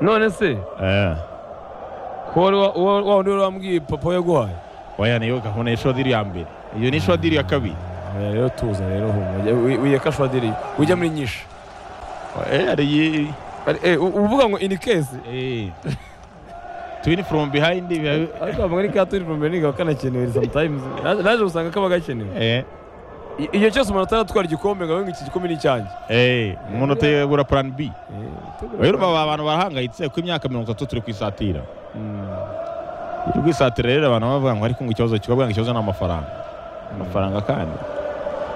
none se wa wundi wari wambwiye papa yaguhaye oya niyo gahunda y'ishodi ya mbere iyo ni ishodi ya kabiri Oya, rero tuza rero humura wiyeka shwadiri ujya muri nyinshi Eh, hari Ari- eh, u- uvuga ngo ini kesi iyi twini from behind biba- ariko bavuga ni ka turi pome niga kanakenewe sometimes Naje- naje gusanga kaba gakenewe eh I- iyo cyose umuntu ataratwara igikombe ngo abe ngo iki gikombe ni icyanjye eh umuntu utegura plan B Eh, rero aba abantu barahangayitse ku imyaka mirongo itatu turi kwisatira turi kwisatira rero abantu bavuga ngo ariko ngo ikibazo kibabwira ngo ikibazo ni amafaranga amafaranga kandi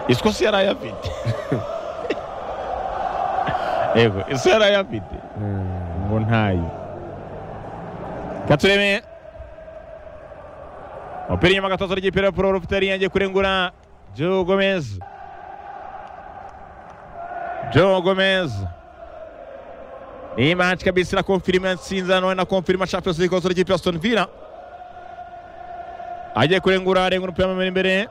isi yari ayafite yego isi yari ayafite ngo ntayo katureme umupira inyuma gatoto ry'ipira poro rufite riyangiye kurengura Joe Gomez Joe Gomez ni match kabisa na confirma Sinza nawe na confirma Champions League kozo ry'ipe Aston Villa agiye kurengura arengura umupira mu imbere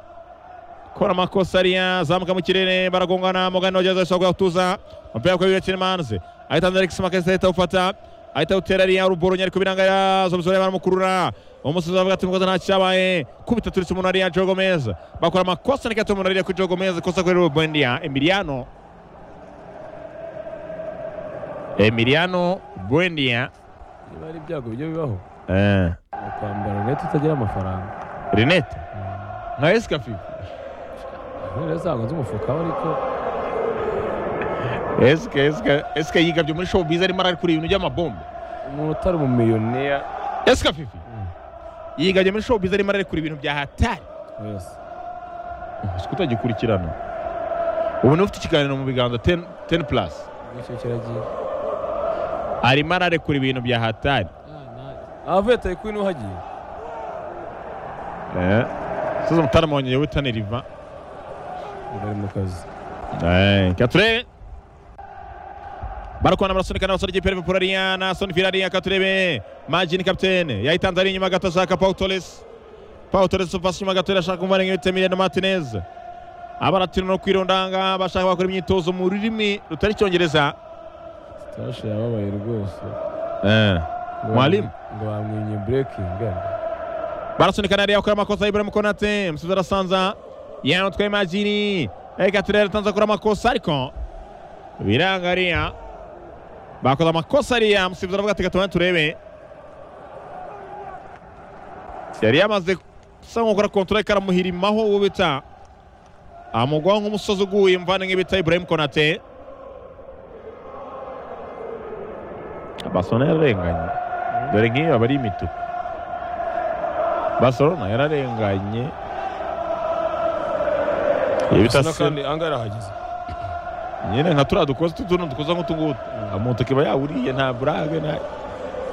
kora amakosa ariya zamuka mu kirere baragongana mugani wageze ashobora kuyatuza umupira kwa William Manze ahita Alex Makase ahita ufata ahita utera ariya ruboronye ariko biranga yazo muzore baramukurura umusozi avuga ati mukoza nta cyabaye kubita turetse umuntu ariya Joe Gomez bakora amakosa nikato umuntu ariya ku Joe Gomez kosa kuri Rubendia Emiliano Emiliano Buendia niba ari ibyago bijya bibaho eh ukambara neti utagira amafaranga Renete nka Escafive rero usanga nzi umufuka we ariko Eska Eska Eska yigabye muri showbiz arimo ari kuri ibintu by'amabombe umuntu utari umumiliyoniya Eska Fifi yigabye muri showbiz arimo ari kuri ibintu bya hatari wese si utagikurikirana ubu niwe ufite ikiganiro mu biganza 10 10 plus icyo kiragiye arimo ararekura ibintu bya hatari abavuye tayi kwini uhagiye eh sasa mtarama wenye witani riva bari mu kazi katurebe barakwana barasunikana basore igipe liverpool ariya na aston villa ariya katurebe majini kapitene yayitanze ari inyuma gato ashaka paul torres paul torres ufashe inyuma gato ashaka kumva nk'ibitse miliyoni martinez abaratira no kwirondanga bashaka bakora imyitozo mu rurimi rutari icyongereza sitashi yababaye rwose Ngo Mwalimu? bamwe- ngo bamwimye burekingi barasunikana ariya akora amakosa iburamu konate umusizi arasanza yanotwaye majini reka turere atanze akora amakosa ariko biranga ariya bakoze amakosa ariya umusizi aravuga ati gatuma turebe yari yamaze gusa nk'ukora kontore karamuhirimaho uwo bita amugwaho nk'umusozi uguye imvana nk'ibita iburamu konate basona yararenganye dore nk'iyo aba ari imituku Barcelona yararenganye Iyo bita Arsenal Sen- kandi angahe arahageze nyine nka turiya dukoze tutuntu dukoze nk'utungutu umuntu kiba yawuriye nta burage nta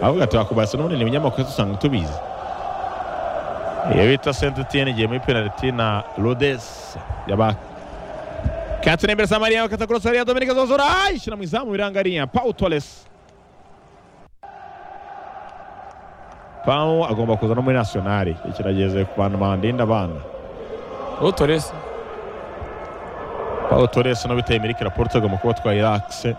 ahubwo ati wakubase none ni ibinyamakuru usanga tubizi iyo bita senti tiyeni igiye muri penaliti na rodesi yaba katine imbere samariya bakata kurasa hariya dominike zozora ishyira mu izamu biranga hariya pawu toresi pawu agomba kuza no muri nasiyonari ikirageze ku bantu bandinda abana uwo toresi pawu toresi no biteye mirike raporo agomba kuba atwaye akise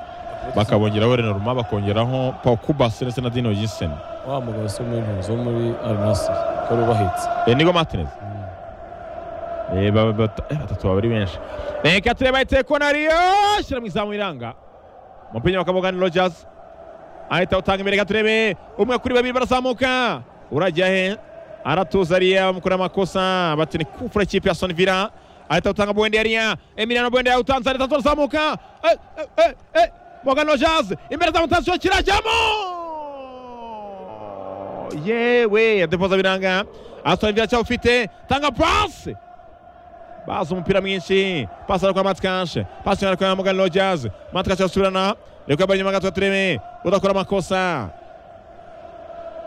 bakabongeraho Renaruma bakongeraho Paul Kubas ndetse na Dino Jensen wa mugabo si umwintuzi wo muri arinasi wari ubahetse eh, Nigo Martinez eh, ba- ba- bata- eh, batatu baba ari benshi eh, Katire bayiteye konariyo shyira mu izamu iranga umupira bakavuga ni Rogers ahita utanga imbere Katurebe umwe kuri babiri barazamuka urajya he aratuza ariya mukora amakosa bati ni kufura ikipe ya Aston Villa ahita utanga Buendia ariya Emiliano Buendia utanze ahita turazamuka eh, eh, eh, eh, Morgan Rogers imbere za mutansiyo kirajyamo yewe yadepoza biranga Aston Villa cyawufite tanga pasi bazi umupira mwinshi pasi ari kwa matikanshe pasi ari kwa mugani rojazi matikanshe arasubirana reka bari inyuma gato gatureme udakora amakosa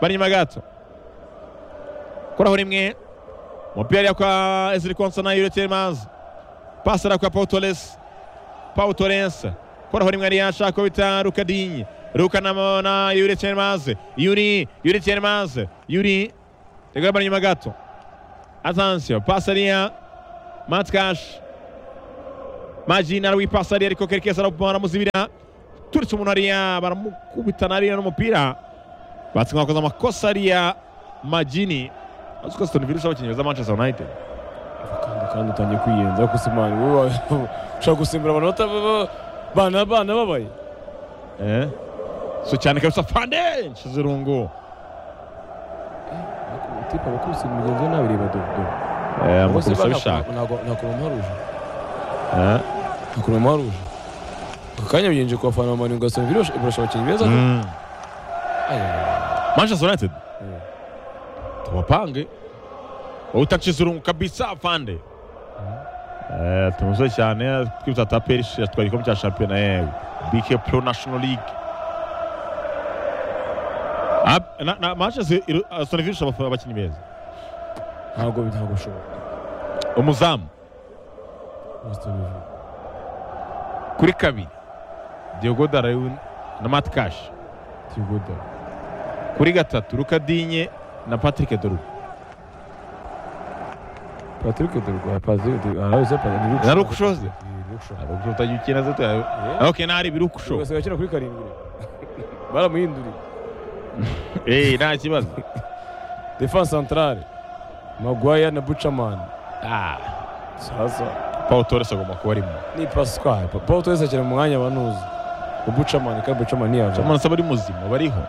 bari inyuma gato koraho rimwe umupira ariya kwa eziri konsana yureteri mazi pasi ari kwa paul torres paul torres koraho rimwe ariya ashaka ko bita rukadinyi ruka na- na yuri chermaze yuri yuri chermaze yuri reka bari inyuma gato atansiyo pasi ariya matikash Majina ari wipasa ari ariko kerekeza aramuzibira turitse umuntu hariya baramukubitana hariya n'umupira batsinda bakoze amakosa hariya majini uzi ko Aston Villa ishobora abakinnyi beza Manchester United kandi kandi utangiye kwiyenza kusimana wowe ushaka gusimbura abantu batababa bana bana babaye Eh? so cyane kabisa fande nshize irungu tipa bakubise mugenzi we nabireba dodo Eh, amukubise abishaka nakumamaruje Eh? nakumamaruje aka kanya bigenje ku bafana bamani ugasanga birasha birasha abakinnyi beza Mm. Aya, Manchester United Mm. tuwapange utakizurungu kabisa afande Eh, tumuze cyane twibutsa taperi yatwaye igikombe cya shampiyona yego bike pro national league Ab- na- na manchester iru- Aston Villa ishobora abakinnyi beza ntabwo ntabwo bishoboka umuzamu Aston Villa. kuri kabiri Diogo Darwin na Matt Cash Thibaut Courtois. kuri gatatu Rukadinye na Patrick Dorgu Patrick Dorgu, Patrick Dorgu, aha, uze Patrick Dorgu. Na Luke Shaw ze? Eh, Luke Shaw. ubwo utagira ikintu azi tuyawe Eh, okay nari birukusho ugasanga akina kuri karindwi baramuhinduriye eh nta kibazo defense centrale Maguire na Buchaman ah sasa Paul Torres agomba kuba arimo ni Pascal Pa- Paul Torres akina mu mwanya wa nuzi Buchaman kandi Buchaman niyava Chamana saba ari muzima bariho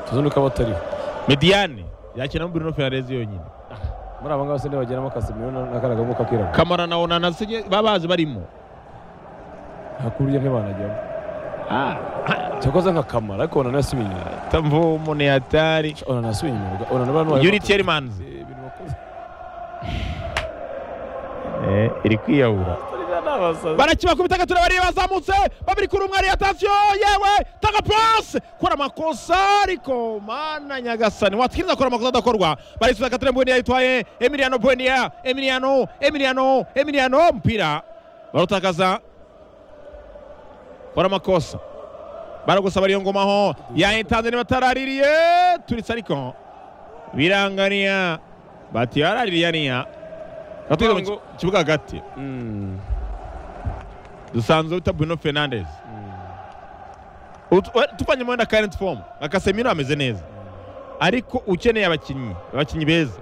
tuzundi ko batariho Mediane yakinamo Bruno Fernandes yonyine muri aba ngaba se ntibageramo Casemiro na na karagamo kakirabo Kamara na Onana sinye babazi barimo hakurya ntibanajyamo cyakoze nka Kamara ariko ona nasubiye inyuma tamvo umuntu yatari ona nasubiye inyuma ona n'abantu Yuri Tielemans eh iri kwiyahura barakibakubita gatura bari bazamutse babiri kuri umwe ariyo atasiyo yewe tanga pasi kora amakosa ariko mana nyagasani watwiriza akora amakosa adakorwa barisubiza gatura mbonye yitwaye Emiliano Buendia Emiliano Emiliano Emiliano umupira barutakaza kora amakosa baragusaba ariyo ngomaho yayitanze nibataraririye turitse ariko biranganiya bati yaraririye niya batwiza mu ki- kibuga hagati dusanzwe wita Bruno Fernandes Utu- we- tuvanye mu wenda current form akasemiro ameze neza ariko ukeneye abakinnyi abakinnyi beza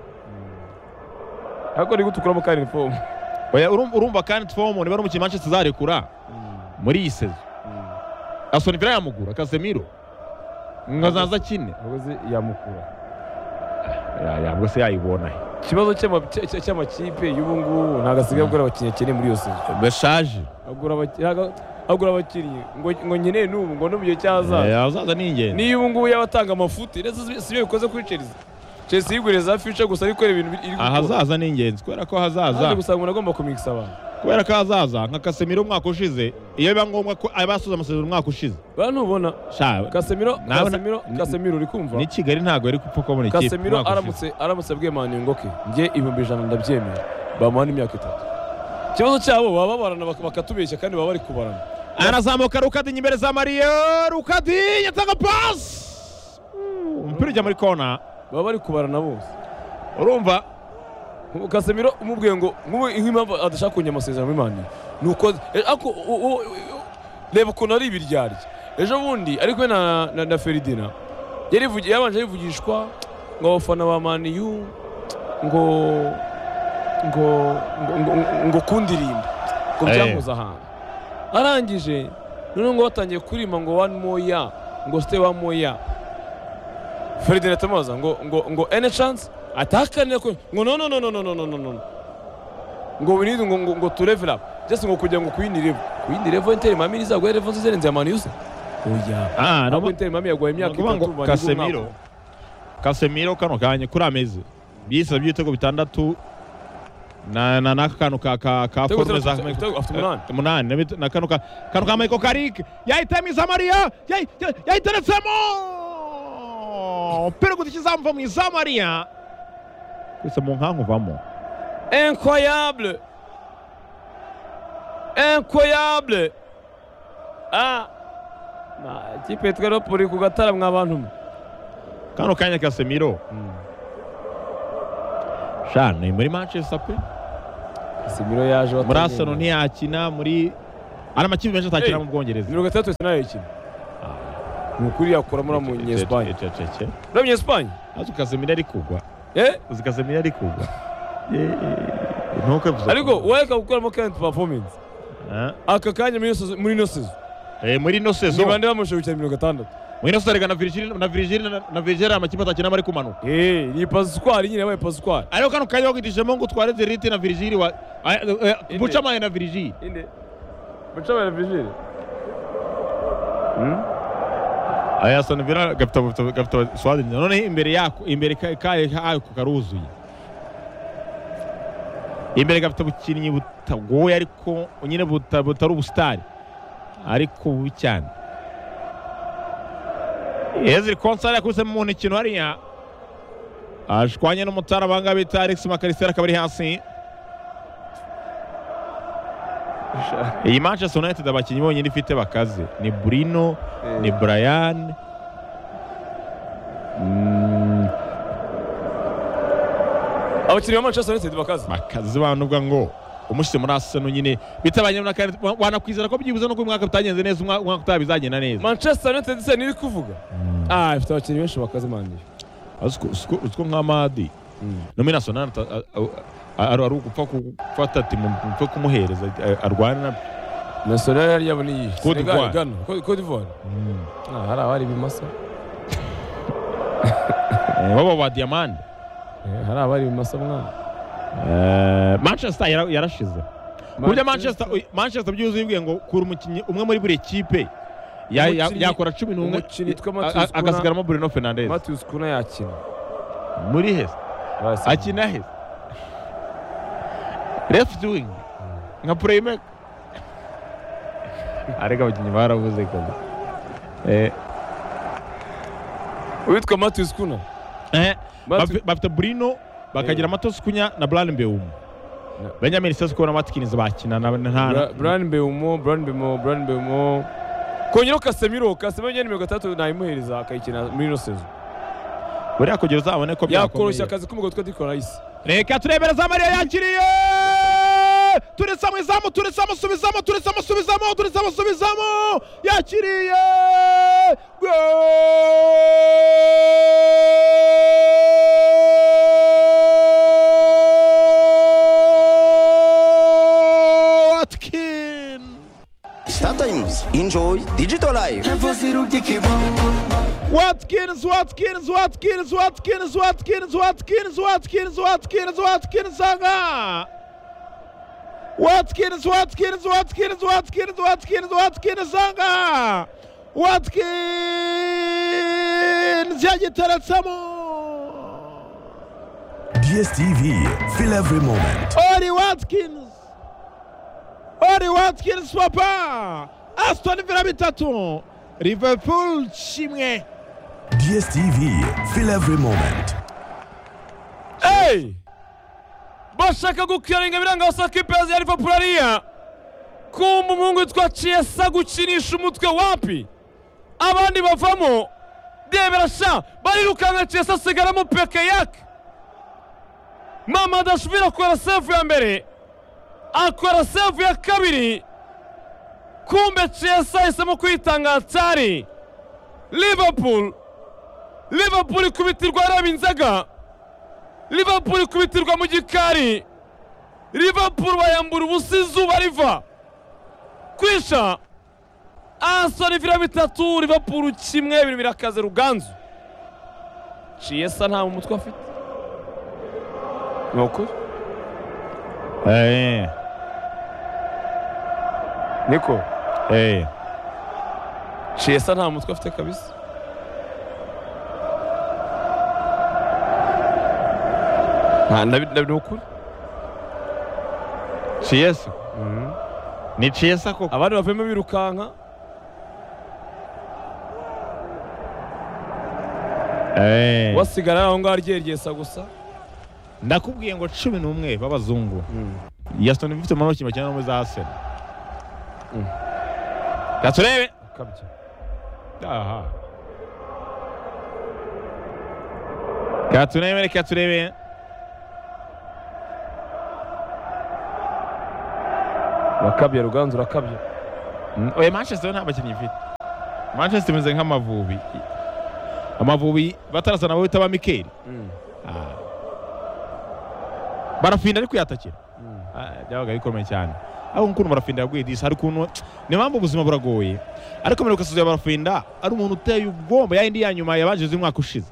ariko ni gutukuramo kandi inifomu Oya, urumva urumva current form niba ari umukinnyi Manchester azarekura muri iyi sezo Aston Villa yamugura akasemiro nkazaza akine abakozi yamukura Ya- yabwo se yayibona he ikibazo cy'ama- cy- cy- cy'amakipe y'ubu ngubu ntabwo asigaye agura abakinnyi akeneye muri iyo sezo bashaje agura abaki- ntago- agura abakinnyi ngo ngo nkeneye n'ubu ngo no mu gihe cy'ahazaza azaza ni ingenzi niyo ubu ngubu yaba atanga amafuti rero si si byo bikoze kuri chelsea chelsea yigurira za fisha gusa ariko reba ibintu iri gukora ahazaza ni ingenzi kubera ko hazaza kandi gusanga umuntu agomba kumikisa abantu kubera ko hazaza nka kasemiro umwaka ushize iyo biba ngombwa ko abasoza amasezerano umwaka ushize ba ntubona Sha- kasemiro Nabona- kasemiro ni- kasemiro uri kumva ni kigali ntabwo yari gupfa kubona ikipe kasemiro umwaka ushize. aramutse aramutse abwiye mani ngo ke njye ibihumbi ijana ndabyemera bamuha n'imyaka itatu ikibazo cyabo baba babarana bak- bakatubeshya kandi baba bari kubarana arazamuka rukadinya imbere za mariya rukadinya atanga pasi Mm, umupira ujya muri kona baba bari kubarana bose urumva Ubu kasemiro umubwiye ngo nk'ubu nk'impamvu adashaka kongera amasezerano muri mani ni uko e, ako- u- u- u- reba ukuntu ari ibiryarya ejo bundi ari kumwe na, na, na feridina yarivugi- yabanje arivugishwa ngo abafana ba maniyu ngo ngo ngo, ngo, ngo kundirimba ngo Eh. byamuze ahantu arangije noneho ngo batangiye kurima ngo wani moya ngo site wa moya feridina atamubaza ngo ngo ngo ene chance atahakanira ko ngo no no no no no no no no no ngo we need ngo ngo, ngo to level up just ngo kugira ngo kuyindi level kuyindi level Inter Miami izagwa level nziza irenze ya Man Utd oya Ah, no- nabo Inter Miami yaguye imyaka Ni ukuvuga ngo itatu kasemiro kasemiro kano kanya kuri ameze byisabye ibitego bitandatu na na n'aka kantu ka ka ka Ibitego forme za bitandatu, ibitego afite umunani. Eh, umunani na bit- na kano ka kano ka Michael Carrick yahitamo Izamariya yayi- yayi- yayiteretsemo umupira ugutse izamuva mu Izamariya gusa mu nkanku uvamo incroyable incroyable ah na ikipe yitwa Napoli ku gatara mwa bantu mwe kano kanya kasemiro sha ni muri Manchester pe Casemiro yaje muri Arsenal ntiyakina muri ari amakipe menshi atakina mu Bwongereza mirongo itandatu na ikina ni ukuri yakura muri muri esipanye Cece. muri munyesipanye Azi Casemiro ari kugwa. eh Uzi Casemiro ari kugwa. Eh, eh, ntukavuze. ariko wareka gukuramo karenti pafomensi Ah. aka kanya muri iyo sezo- muri ino sezo Eh, muri ino sezo. ntibande bamushobokera mirongo itandatu Muri ino sezo erega na Virgil na Virgil na- na Virgil amakipe atakinamo ari kumanuka. eh ni pasitwari nyine yabaye pasitwari Ariko kano kanya wakitishemo ngo utware Zerite na Virgil wa ah, eh, eh, Buchamaye na Virgil. inde mucabara vijire Aya Aston Villa gafite gafite- gafite Suarez. None imbere yako imbere ka- kayo ako karuzuye. Imbere gafite ubukinnyi butagoye ariko nyine buta- butari ubusitari ariko bubi cyane. Ezri Konsa yakubise mu ntoki hariya. Ashwanye n'umutara abanga bita Alex Makaristera akaba ari hasi. Iyi Manchester United abakinnyi bonyine ifite bakaze ni Bruno ni Brian Mm, abakinnyi ba manchester united bakaze bakazi banuga ngo umushyize muri Arsenal nyine bitabanye na kandi wa- wanakwizera ko byibuze no ko uyu mwaka bitagenze neza umwa- umwaka utaha bizagenda neza manchester united se niri kuvuga ah ifite abakinnyi benshi bakaze mani Aziko- uziko uziko nka Madi nomination ari ari ugupfa ku- gufata ati mupfe kumuhereza eh, arwane na national yari yabo niyi Côte d'Ivoire. gana cote d'ivoire ah hari abari ibimasa Eh, baba wa Diamande Eh, hari abari ibimasa mwana Eh, Manchester yara- yarashize burya Manchester Manchester byuzuye ubwiye ngo kura umukinnyi umwe muri buri kipe ya- ya- Umukinnyi- yakora cumi n'umwe umukinnyi witwa a- Matheus a- agasigaramo Bruno Fernandes matius kuna yakina muri heza Barasaba. akina heza left wing nka playmaker ariko abakinnyi baravuze kazi Eh, uwitwa matius kuna eh, Matu- bafi- bafite Bruno bakagira Matos Kunya na Brian Mbeumo Na- Benjamin Sesko na Watkins bakina na Bra- nta Brian Mbeumo Brian Mbeumo Brian Mbeumo kongeraho Casemiro Casemiro nyine mirongo itandatu nayimuhereza akayikina muri ino sezo buriya kugira uzabone ko yakoroshya byakomeye akazi k'umugabo witwa Declan Rice reka turebereza mariya yakiriye turisamo izamu turisamo subizamo turisamo subizamo turisamo subizamo yakiriye Goal! Watkins Sometimes enjoy digital life. Watkins, Watkins, Watkins, Watkins, Watkins, Watkins, Watkins, Watkins, Watkins, anga. Watkins, Watkins, Watkins, Watkins, Watkins, Watkins, anga. Watkins, yagiteretsemo. DSTV, feel every moment. Ori Watkins. Ori Watkins papa. Aston Villa bitatu. Liverpool kimwe. DSTV, feel every moment. Hey! bashaka gukarenga biranga basaka ipenzi ya Liverpool ariya kumva umuhungu witwa Chiesa gukinisha umutwe wapi abandi bavamo debera sha barirukanga Chiesa asigaramo peke yake mama adashobora akora sefu ya mbere akora sefu ya kabiri kumbe Chiesa ahisemo kwitanga cyari Liverpool Liverpool ikubitirwa araba inzaga Liverpool ikubitirwa mu gikari Liverpool bayambura ubusa izuba riva kwisha Aston Villa bitatu Liverpool kimwe ibintu birakaze ruganzu Chiesa nta mu mutwe afite ni ukuri Eh, niko eh. Chiesa nta mutwe afite kabisa nta nabi nabi ni ukuri Chiesa. Ni Chiesa koko. abandi bavuyemo birukanka Eh. wasigara aho ngaho aryergesa gusa Ndakubwiye ngo cumi n'umwe b'abazungu. Ya Aston Villa ifite amaboko bakina no za Arsenal. Mm. Gaturebe. ukabya Aha. Katurebe reka turebe. urakabya ruganzu urakabya Mm, Oya Manchester nta bakinnyi ifite. manchester imeze nk'amavubi amavubi batarasa nabo bita ba mikeli Ah. barafinda ariko yatakira Ah, byabaga bikomeye cyane ariko ukuntu barafinda yagwidisha ariko ukuntu niyo mpamvu ubuzima buragoye ariko mperuka suzuye barafinda ari umuntu uteye ubwomba yayindi ya nyuma yabanjije umwaka ushize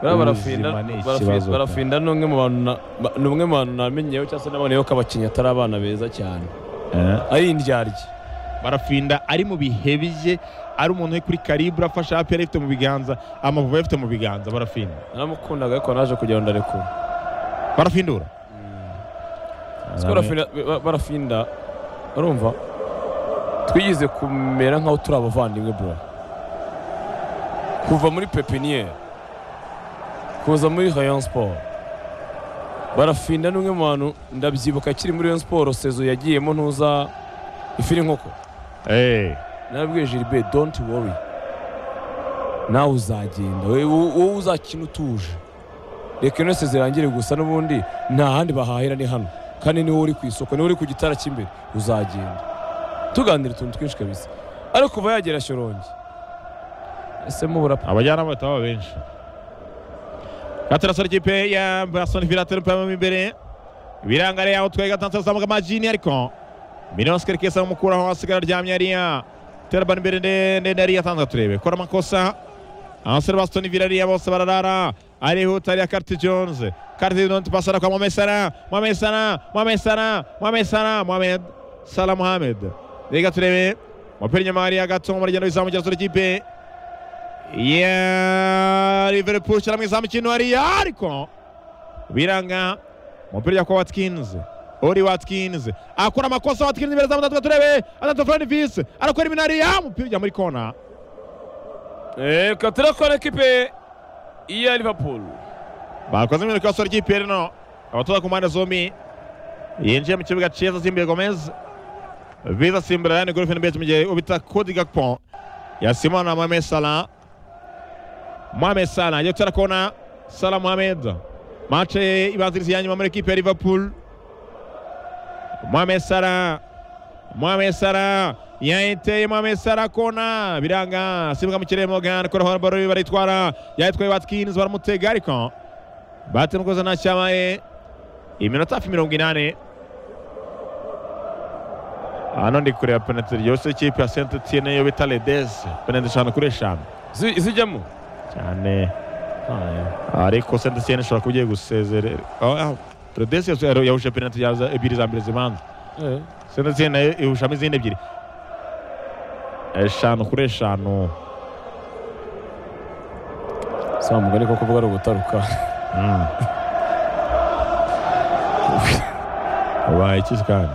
Bariya barafinda Ubuzima ni barafi- ikibazo, pe. barafinda ni umwe mu bantu na- ba- ni umwe mu bantu namenyeho cyangwa se naboneyeho ko abakinnyi atari abana beza cyane ari indyarya barafinda ari mu bihe bye ari umuntu uri kuri karibu afashe hapi yari afite mu biganza amavubi yari afite mu biganza barafinda naramukundaga ariko naje kugira ngo ndarekure barafindura Siko barafinda- ba- barafinda urumva twigize kumera nk'aho turi abavandimwe bro kuva muri pepiniyeri kuza muri rayon sport barafinda ni umwe mu bantu ndabyibuka akiri muri rayon sport sezo yagiyemo ntuza ifi n'inkoko Eh, narabwiye Gilbert don't worry nawe uzagenda wowe- wowe uzakina utuje reka ino zirangire gusa n'ubundi nta handi bahahira ni hano kandi niwe uri ku isoko niwe uri ku gitara cy'imbere uzagenda tuganira utuntu twinshi kabisa ariko kuva yagera shyorongi ese mubura abajyanama bahita baba benshi gataraso ikipe ya barasoni virateri pamamo imbere ibirangare yaho twari gatanze azamuka amajini ariko miliyoni sikari kesa mukuraho asigara aryamye ariya terabani imbere nde- ndende ariya atanze turebe kora amakosa abasore ba stoni virariya bose bararara arihuta ariya kariti jonze kariti donti pasara kwa mohamed sara mohamed sara mohamed sara mohamed sara mohamed sara mohamed reka turebe umupira inyuma hariya gato umuryango w'izamu sura ikipe ya liverpool cyangwa mu izamu ikintu hariya ariko biranga umupira ujya kwa watkins uri watkins akora amakosa watkins imbere zamu natwe turebe atatu furani visi arakora ibintu hariya umupira ujya muri kona reka turakora ekipe iya liverpool bakoze iminota yose ry'ipe rino abatoza ku mpande zombi yinjiye mu kibuga cyiza asimbuye gomez viza simbura yani golfe n'ibeti mu gihe ubita kodi gakpo yasimana mohamed salah mohamed salah agiye gutera kona salah mohamed mace ibanziriza iya nyuma muri ekipe ya liverpool mohamed salah mohamed salah yayiteye mohamed salah kona biranga asimbuka mu kirere morgan koraho baro barayitwara yayitwaye watkins baramutega ariko bahati n'ubwoza ntacyabaye iminota hafi mirongo inani hano ndi kureba penaliti ryose ikipe ya senti tiyene yo bita redezi penaliti eshanu kuri eshanu Zi- zijyamo cyane ariko senti tiyene ishobora kuba igiye gusezerera redezi yahuje penaliti yaza- ebyiri za mbere zibanza Eh, senti tiyene nayo ihushamo izindi ebyiri eshanu kuri eshanu si wa mugani ko kuvuga ari ugutaruka Mm. ubaye iki kandi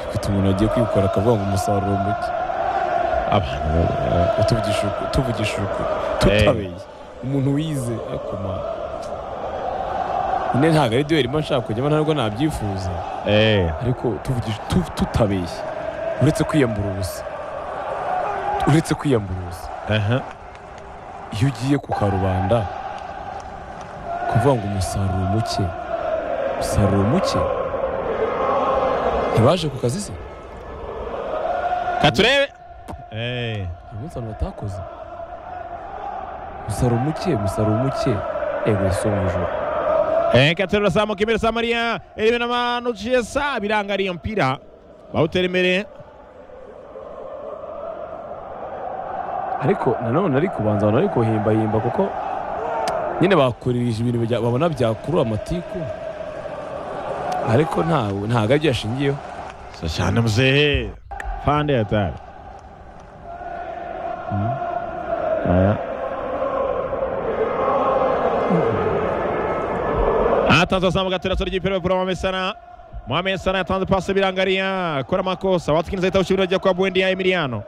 ufite umuntu wagiye kwikora akavuga ngo umusaruro muke abantu tuvugisha uku- tuvugisha uku tutabeye umuntu wize ariko ma nyine ntabwo ari duweri mba nshaka kujyamo ntabwo nabyifuza eh ariko tuvugisha tu- tutabeshye uretse kwiyambura ubusa uretse kwiyambura ubusa Aha. iyo ugiye ku karubanda kuvuga ngo umusaruro muke umusaruro muke ntibaje ku kazi se katurebe eh uyu munsi abantu batakoze umusaruro muke umusaruro muke ego isomujwe eh katurebe urazamuka imbere samariya irebe n'amanuciye sa birangariye mpira bawutera imbere ariko nanone ari kubanza abantu bari kuhimbahimba kuko nyine bakuririje ibintu bijya- babona byakurura amatiku ariko ntawe ntabwo ari byo yashingiyeho sa cyane muzehe pande ya tare atanze azamuka ateretse ry'ipira bakura Mohamed Salah Mohamed Salah yatanze pasi birangariya akora amakosa watkins ahita awushyira ajya kwa Buendia Emiliano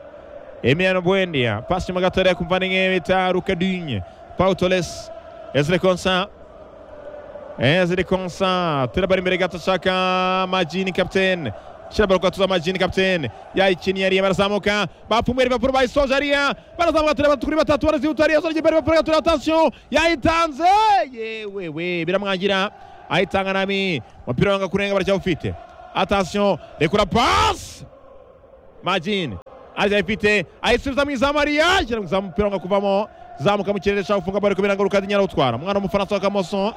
Emiliano Buendia pasi nyuma gatoya ku muvandimwe bita Rukadinye Pau Torres Ezra Konsa Ezra Konsa terabara imbere gato ashaka Majini kapitene shyira baro kwatuza Majini kapitene yayikiniye ariya barazamuka bapfumuye Liverpool bayisoje ariya barazamuka tureba kuri batatu barazihuta ariya zora imbere Liverpool gatura attention yayitanze yewe we biramwangira ayitanga nami umupira wanga kurenga baracyawufite attention rekura pass Majini aracyayifite ayisubiza mu izamu ariya ashyira mu izamu umupira wanga kuvamo zamuka mu kirere ashaka gufunga bari kubera ngo rukadinya arawutwara umwana w'umufaransa wa kamoso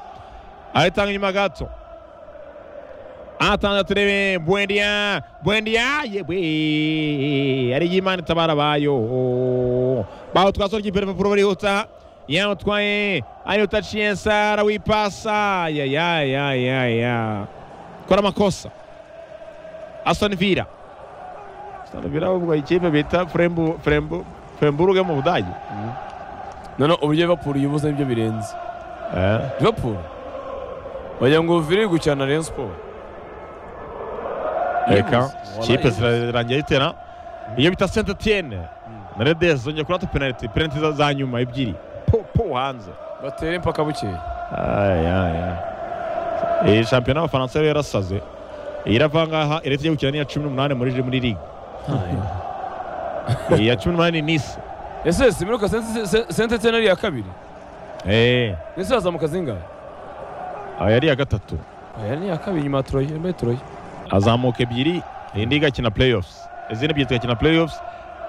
aritanga inyuma gato atanga turebe bwendiya bwendiya yewe ari y'imana itabara abayo baho twasora ikipe rivapuro barihuta yamutwaye arihuta aciye sara wipasa yayayayaya kora amakosa asoni vira asoni vira ahubwo ikipe bita frembu frembu fremburuge mu budage none uburyo Liverpool yubuze nibyo birenze Liverpool wagira ngo viri gukina Rayon Sport reka Yibuze. ikipe Wala yibuze. zirarangira zitera iyo bita saint etienne na redes zongeye kurata penaliti penaliti za- za nyuma ebyiri po po hanze batere mpaka bukeya iyi shampiyona y'abafaransa yari yarasaze iyi irava ngaha iretse igiye gukina n'iya cumi n'umunani muri muri ligue iya cumi n'umunani ni nisi ese simiruka sentetse nari iya kabiri Eh, ese azamuka zingahe aha yari iya gatatu aya ni iya kabiri nyuma ya troye yambaye troye azamuka ebyiri indi igakina playoffs izindi ebyiri zigakina playoffs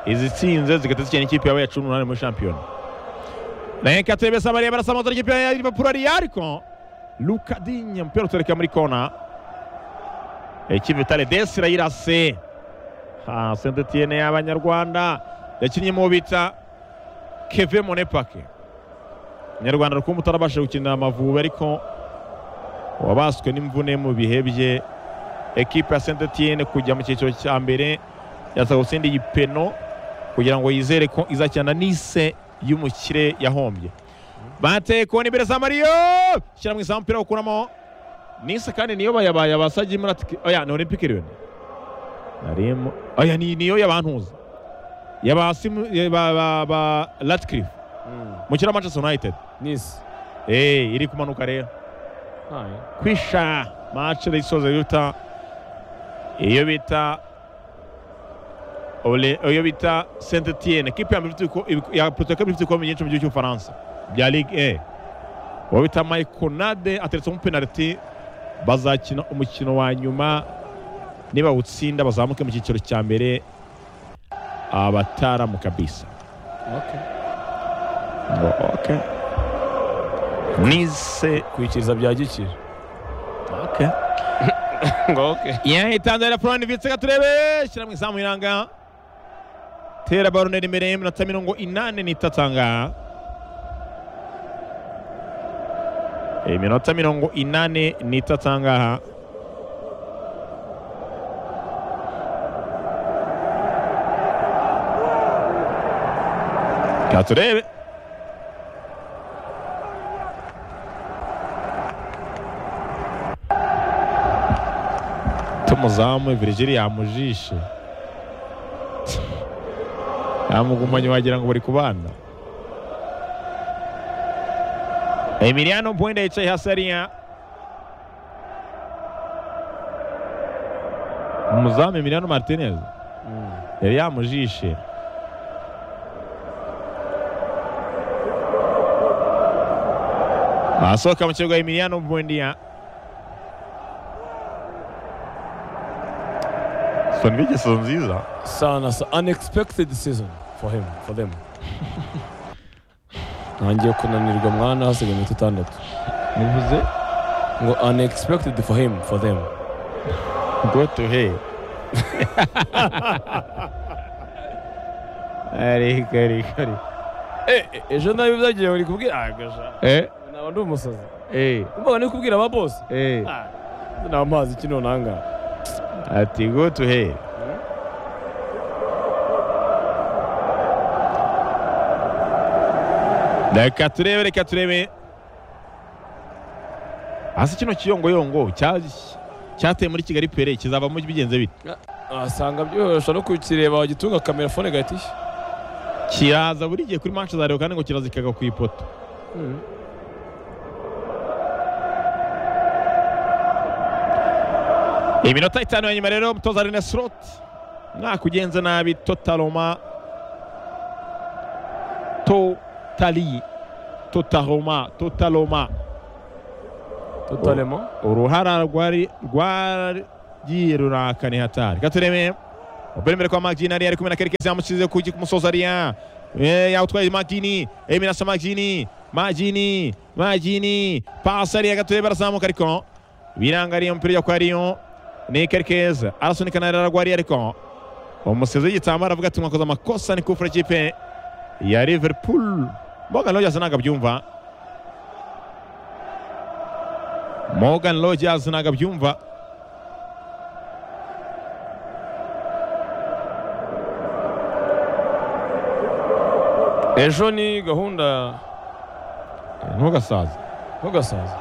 izitsinze zigahita zikina ikipe yaba iya cumi n'umunani muri shampiyona naye katebe sabariya barasamuza ikipe ya liverpool ariya ariko lukadinya umupira utureka muri kona ikipe itare desi irayirase ha saint etienne y'abanyarwanda yakinnye mu bita keve monepake umunyarwanda rukumbi utarabashije gukinira amavubi ariko wabaswe n'imvune mu bihe bye ekipe ya saint etienne kujya mu cyiciro cya mbere yasabwa gutsinda iyi peno kugira ngo yizere ko izakina nise y'umukire yahombye bateye kona imbere za mariyo shyira mu izamu umupira ukuramo nise kandi niyo bayabaye abasajya muri atike oya ni olympique lyon narimo oya ni niyo yabantuza yabasimu ba ba ba latcliffe mukira manchester united nisi eh iri kumanuka rero kwisha match isoza bita iyo bita Ole- iyo bita saint etienne kipe ya mbere ifite ibiko- ibiko- ya Porto ya kabiri ifite ibikombe byinshi mu gihugu cy'ubufaransa bya ligue e uwo bita michael nade ateretsemo penaliti bazakina umukino wa nyuma niba utsinda bazamuke mu cyiciro cya mbere abataramu kabisa Ngo, okay. nise kwikiriza bya gikira okay. ngo oke yahitanzanira florent vitse katurebe shyira mu izamu iranga tera baroneri imbere y'iminota mirongo inani n'itatu ahangaha iminota mirongo inani n'itatu ahangaha katurebe tumuzamu virigili yamujishe yamugumanye wagira ngo bari kubana emiliano bwenda yicaye hasi hariya umuzamu emiliano martinez yari yamujishe asohoka mu kibuga emiliano bwendiya soni bigeso nziza sana sa unexpected season for him for them ntangiye kunanirwa mwana hasigaye iminota itandatu nivuze ngo unexpected for him for them Go to hell. ariko ariko ariko Eh, eh, ejo nabi byagiye bari kubwira ah gasha eh naba ndi umusazi eh umva ni kubwira aba boss eh ah nta mazi kino nanga ati go to hell reka turebe reka turebe hasi kino kiyongoyongo cya- cyateye muri kigali pere kizavamo bigenze bite asanga byorosha no kukireba wagitunga kamera fone gatishya kiraza buri gihe kuri manche za Leo kandi ngo kiraza kikagwa ku ipoto iminota itanu ya nyuma rero umutoza rene slot mwaka ugenze nabi totaloma totali totaloma totaloma totalemo uruhara rwari rwagiye rurakani hatari katureme mbere imbere kwa magini ariya ari kumwe na kerekezi yamushyize ku musozi ariya Eh, yawutwaye magini eminasa magini magini magini pasi ariya gatoya barazamuka ariko birangariye umupira ujya kwa ariyo ni kerekezi arasunika na raragwa ariya ariko umusizi w'igitambaro avuga ati mwakoze amakosa ni kufura ikipe ya liverpool morgan rogers ntabwo abyumva morgan rogers ntabwo abyumva ejo ni gahunda ntugasaze ntugasaza